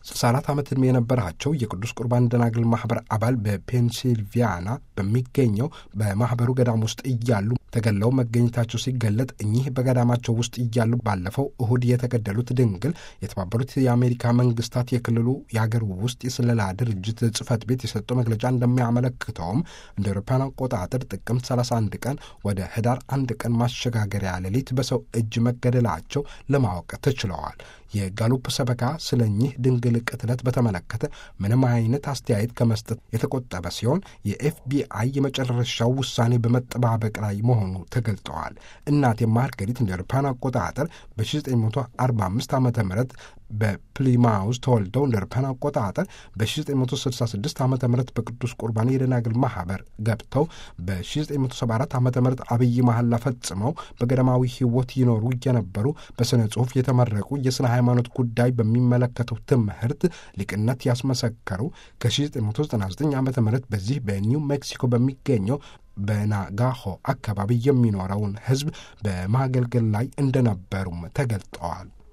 64 ዓመት ዕድሜ የነበራቸው የቅዱስ ቁርባን ደናግል ማኅበር አባል በፔንሲልቪያና በሚገኘው በማኅበሩ ገዳም ውስጥ እያሉ ተገለው መገኘታቸው ሲገለጥ እኚህ በገዳማቸው ውስጥ እያሉ ባለፈው እሁድ የተገደሉት ድንግል የተባበሩት የአሜሪካ መንግስታት የክልሉ የአገር ውስጥ የስለላ ድርጅት ጽሕፈት ቤት የሰጠው መግለጫ እንደሚያመለክተውም እንደ አውሮፓውያን አቆጣጠር ጥቅምት 31 ቀን ወደ ህዳር አንድ ቀን ማሸጋገሪያ ሌሊት በሰው እጅ መገደላቸው ለማወቅ ተችለዋል። የጋሉፕ ሰበካ ስለ እኚህ ድንግል ቅትለት በተመለከተ ምንም አይነት አስተያየት ከመስጠት የተቆጠበ ሲሆን የኤፍቢአይ የመጨረሻው ውሳኔ በመጠባበቅ ላይ መሆኑ ተገልጠዋል። እናቴ ማርገሪት እንደ አውሮፓውያን አቆጣጠር በ1945 ዓ ም በፕሊማውስ ተወልደው እንደ አውሮፓውያን አቆጣጠር በ1966 ዓ ም በቅዱስ ቁርባን የደናግል ማኅበር ገብተው በ1974 ዓ ም አብይ መሐላ ፈጽመው በገዳማዊ ሕይወት ይኖሩ የነበሩ በሥነ ጽሑፍ የተመረቁ የሥነ ሃይማኖት ጉዳይ በሚመለከተው ትምህርት ሊቅነት ያስመሰከሩ ከ1999 ዓ ም በዚህ በኒው ሜክሲኮ በሚገኘው በናጋሆ አካባቢ የሚኖረውን ሕዝብ በማገልገል ላይ እንደነበሩም ተገልጠዋል።